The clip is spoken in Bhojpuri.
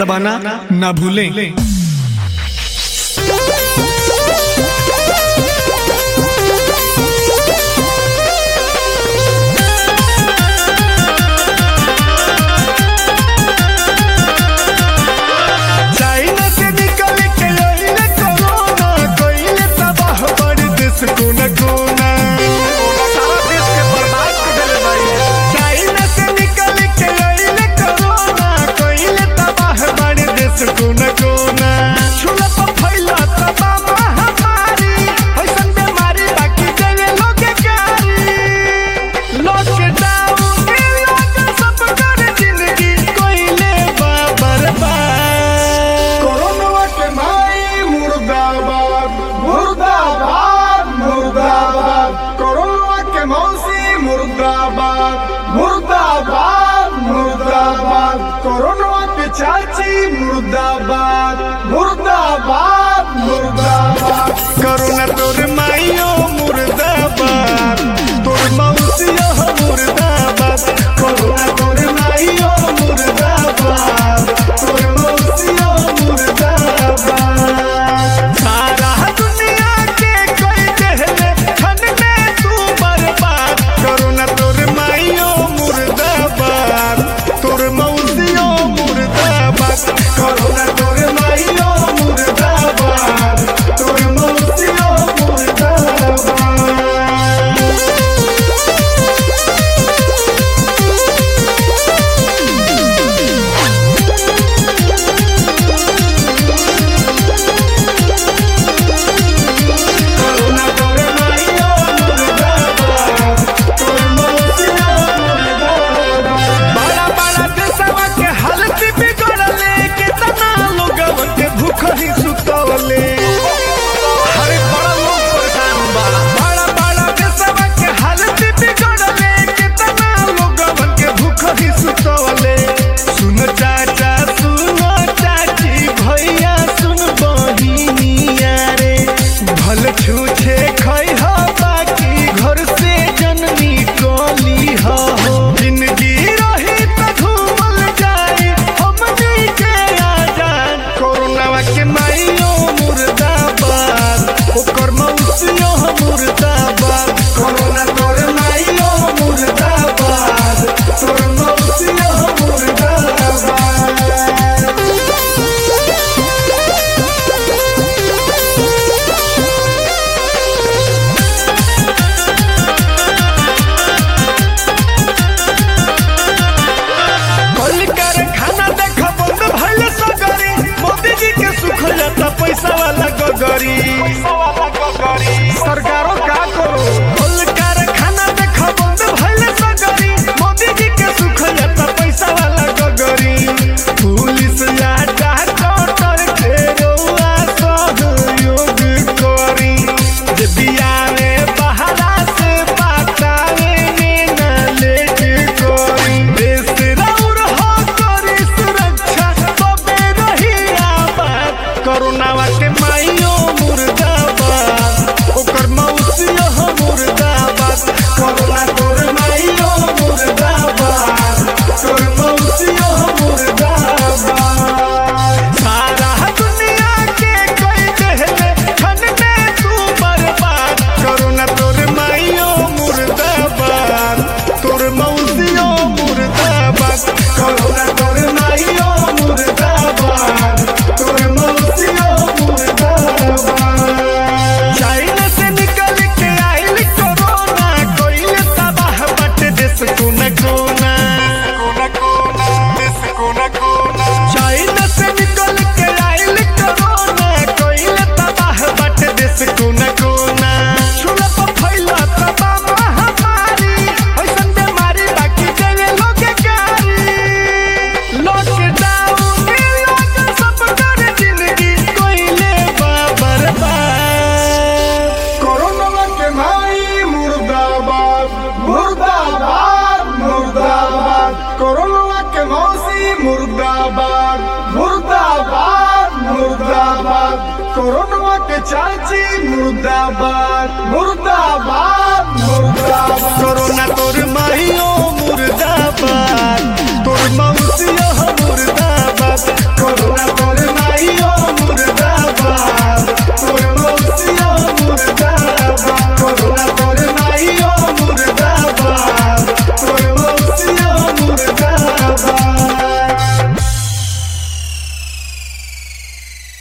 दबाना ना भूलें चाइना से निकल के आइले कोरोना कइले तबाह बड़ी देश कोना कोना सारा देश के बर्बाद कर देले भाई चाइना से निकल के आइले कोरोना कइले तबाह बड़ी देश कोना कोना छुला पर फैला तबा महामारी ऐसन बीमारी बाकी देले लोग कारी लॉकडाउन के लागल सब कर जिंदगी कोइले बा बर्बाद कोरोना के माई मुर्दाबाद मुर्दाबाद मुर्दाबाद कोरोना के मौसी मुर्दाबाद मुर्दाबाद मुर्दाबाद कोरोना के चाची मुर्दाबाद मुर्दाबाद मुर्दाबाद करुणा तोर माइयो मुर्दाबाद तोर मौसियो मुर्दाबाद करुणा तोर माइयो मुर्दाबाद तोर मौसियो मुर्दाबाद सारा दुनिया के कोई कहले छन में तू बर्बाद करुणा तोर माइयो मुर्दाबाद तोर मौसियो मुर्दाबाद करुणा तोर माइयो मुर्दाबाद तोर मौसियो मुर्दाबाद करुणा तोर माइयो मुर्दाबाद तोर मौसियो मुर्दाबाद बड़ा बड़ा देशवा के हालत बिगड़ले कितना लोगवन के भूख ही सुतवले हरे बड़ा लोग परेशान बा बड़ा बड़ा देशवा के हालत बिगड़ले कितना लोगवन के भूख ही सुतवले सुन चाचा सुन चाची भैया सुन बहिनिया रे भल छूछे खै हो बाकी घर से जननी टोली हो जिंदगी रही त घूमल जाई हमनी के आजाद कोरोना के माइयो मुर्दाबाद ओकर मौसियो मुर्दाबाद कोरोना तोर माइयो मुर्दाबाद तोर मौसियो मुर्दाबाद कल कारखाना देख बंद भइल सगरी मोदी जी के सुख जाता पैसा वाला गगरी सरकारों का करो कल कारखाना देख बंद भइल सगरी मोदी जी के सुख जाता पैसा वाला गगरी पुलिस या डॉक्टर के रउआ सहयोग करी जे बियावे बहरा से बातावे में न लेट करी देश रउर हो करी सुरक्षा तबे रही आबाद करोनावा के माइयो मुर्दाबाद ओकर मौसियो हो मुर्दाबाद करोना तोर माइयो मुर्दाबाद तोर मौसियो हो मुर्दाबाद सारा दुनिया के कोई कहले छन में तू बर्बाद करोना तोर माइयो मुर्दाबाद तोर मौसियो मुर्दाबाद करोना तोर माइयो मुर्दाबाद तोर मौसियो मुर्दाबाद चाइना से निकल के आइल कोरोना कोइले तबाह बट देश कोना कोना कोना कोना देश कोना कोना चाइना से निकल के आइल कोरोना कोइले तबाह बट देश कोना कोना छुला पर फैला तबा महामारी ऐसन बीमारी बाकी देले लोग कारी लॉकडाउन के लागल सब कर जिंदगी कोइले बा बर्बाद कोरोना के माई मुर्दाबाद मुर्दाबाद मुर्दाबाद कोरोना के मौसी मुर्दाबाद मुर्दाबाद मुर्दाबाद कोरोना के चाची मुर्दाबाद मुर्दाबाद मुर्दाबाद कोरोना तोर